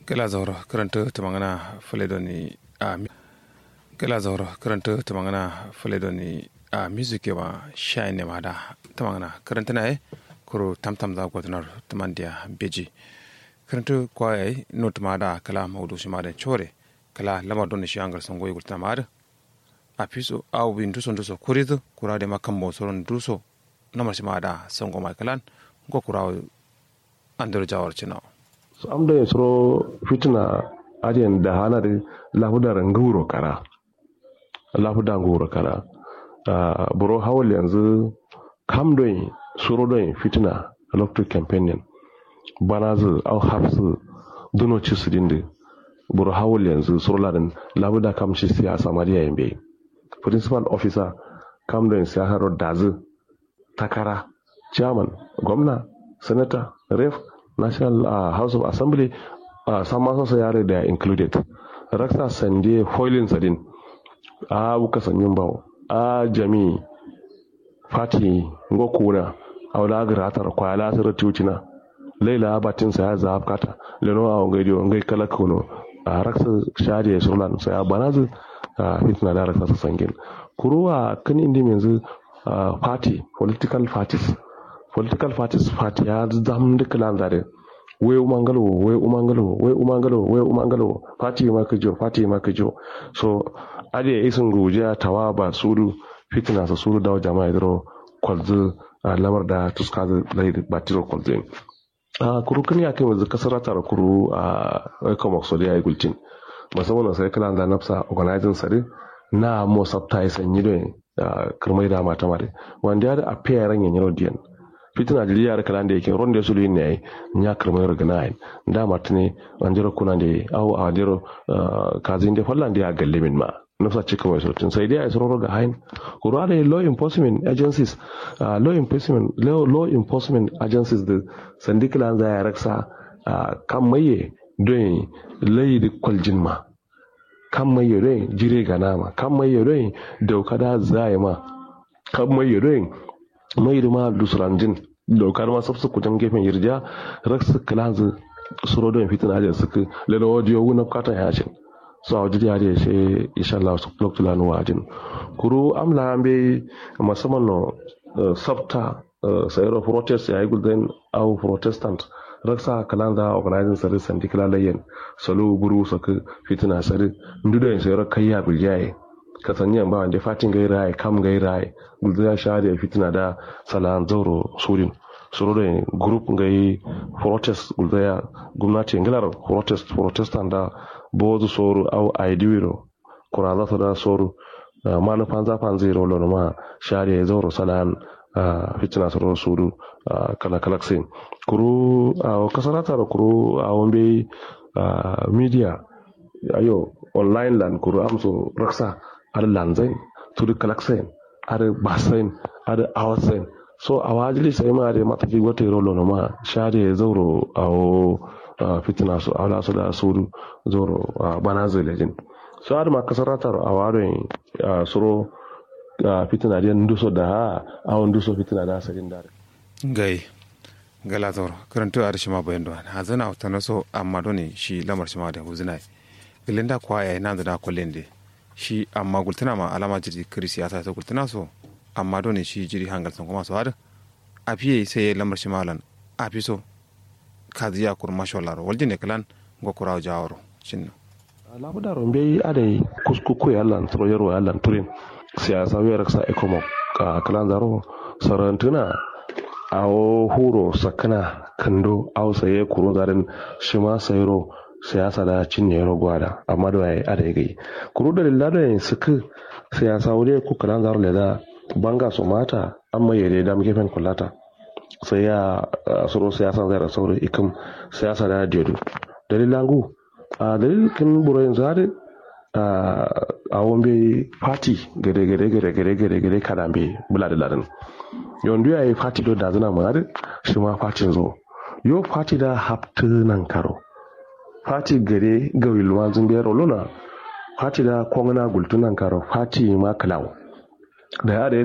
kala zauro karanta ta magana faledoni a kala zauro karanta ta magana faledoni a music ma shine ne ma da ta magana karanta na kuro tamtam za gwatanar tamandiya beji karanta kwaye not ma da kala maudu shi ma da chore kala lamar don shi angar son goyi gulta ma da a fiso a win duso duso kuridu kura da makan bosoron duso namar shi ma da son goma kalan ko kura andar jawar cinawa so am da yasro fitina adiyan da hana da lafudar nguro kara lafudar nguro kara uh, buro hawal yanzu kam don suro don fitina electric campaign bana zu au hafsu duno ci su dinde buro hawal yanzu suro ladan labuda kam shi siyasa mariya yambe principal officer kam don siyasa dazu takara chairman gwamna senator ref national uh, house of assembly uh, sama sosa yare da included raksa sanje foilin sadin a buka sanyin bawo a jami fati ngo kuna awla gratar kwa la sir tutina leila batin sa ya zab kata leno a ngai dio ngai kala kuno a raksa shariye sulan sa ya banazu a fitna da raksa sangin kuruwa kan indi yanzu party political parties political parties party ya zam da kalan zare we umangalo we umangalo we umangalo we umangalo party ma kajo party ma kajo so ade isin goja tawa ba suru fitina sa suru da jama'a dro kwalzu lamar da tuska da ba tiro kwalzu a kuru kan ya kai wanzu kasar tara kuru a kuma so da yayi gultin musamman sai kalan da nafsa organizing sare na mo sabta sanyi don kirmai da mata mare wanda ya da a fiye ran yanyan diyan fitina da liyar kalan da yake ronde su ne ai nya kirmai rogana ai da martini anjiro kuna da au a jiro kazin da fallan da ya galle min ma nufsa cika mai sautin sai dai a isro ga hain kura da law enforcement agencies law enforcement law enforcement agencies da sandikila za ya raksa kan maye don layi da kwaljin ma kan mai yare jire ga nama kan mai yare dauka da zai ma kan mai yare mai da ma dusranjin daukar ma sabsu kujan gefen yirja raksu kilanzu suro don fitin ajin suka lena wajiyo wuna katan yashin so a wajen yare shi insha Allah su lokacin lanu wajin kuru amla be musamman no sabta sayar protest ya yi gulden au protestant raksa kalanda organizing sari sandi kilalayen salo buru saka fitina sari ndudo yin sayar kayya biljaye kasanyan ba wanda fatin gai rai kam gai rai gulden ya sha da fitina da salan zauro surin suru da group gai protest gulden ya gwamnati ngilar protest protestant da bozu soru au aidiwiro kuraza su da soru manufan zafan zai rolo ma shari'a ya zauro salan fitina soro sudu kala kalaksin kuru a kasarata da kuru a wambe media ayo online land kuru amso raksa ar lanzain tudu kalaksin ar basain ar awasain so a wajili sai ma da matafi wata rolo ma shari'a ya zauro a fitina su a su da sudu zauro bana zai so har ma kasarata a warin soro uh, fitina dia nduso da awon nduso fitina da sarin dare gai gala zoro karanto a rishima bayan da ha zana wata naso amma doni shi lamar shima da huzina gilin da kwa ya nan da kwallon da shi amma gultuna ma alama jiri kiri siyasa ta gultuna so amma doni shi jiri hangal sun kuma so har a fiye sai lamar shima lan a fi so kaziya kurma sholaro waljin ne kalan go kurawo jawaro cinno labuda rombe adai kuskuku ya lan tro yaro ya lan turin siyasa wiyar sa ekomo ka kalan zaro sarantuna awo huro sakana kando aw saye kuro zarin shima sayro siyasa da cinye yaro gwada amma da yayi adai gai kuro da lilla da suka siyasa wuri ku kalan zaro da banga su mata amma yare da muke fen kullata sai ya suro siyasa zai rasauri ikim siyasa da diodo dalilangu a dalilin burayin zari a wambe party gare gare gare gare gare gare kadan be bula da larin yondu ya yi party do da zana mari shi ma party zo yo party da haftu nan karo party gare ga wilma zumbe rolona party da kongana gultunan karo party ma kalau da ya da